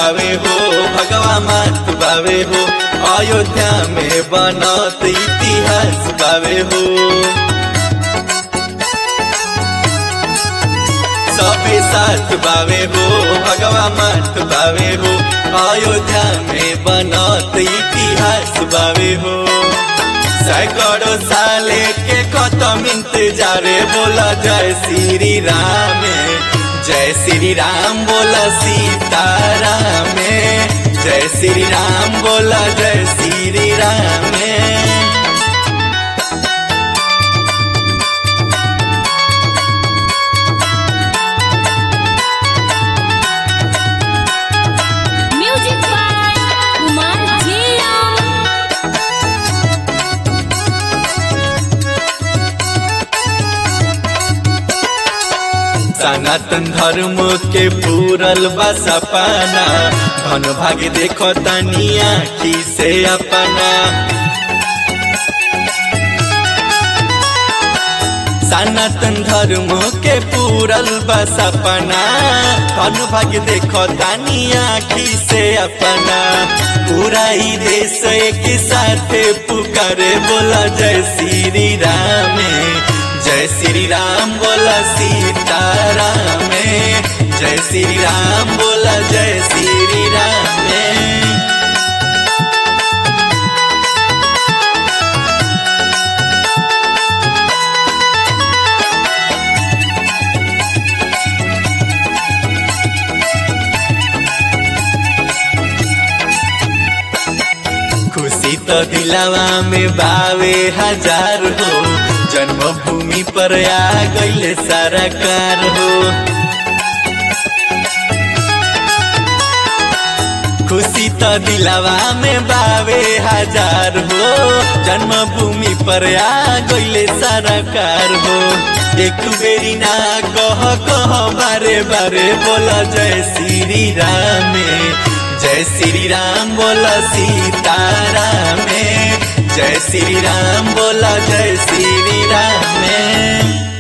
बावे हो भगवा मात बावे हो अयोध्या में बनत इतिहास बावे हो सबे साथ बावे हो भगवा मात बावे हो अयोध्या में बनत इतिहास बावे हो सैकड़ों साले के खत्म इंतजारे बोला जय श्री राम जय श्री राम बोला सीताराम जय श्री राम बोला जय श्री राम म्यूजिक बाय कुमार जिया सनातन धर्म के पूरल बा सपना धन भाग्य देखो तनिया की से अपना सनातन धर्म के पूरल बा सपना धन भाग्य देखो तनिया की से अपना पूरा ही देश एक साथ पुकारे बोला जय श्री राम जय श्री राम बोला सीताराम जय श्री राम बोला जय श्री राम खुशी तो दिलावा में बावे हजार हो जन्मभूमि पर आ गईले सारा कार हो खुशी तो दिलावा में बावे हजार हो जन्मभूमि पर आ गईले सारा कार हो एक बेरी ना कह कह बारे बारे बोला जय श्री राम जय श्री राम बोला सीताराम जय श्री राम बोला जय श्री राम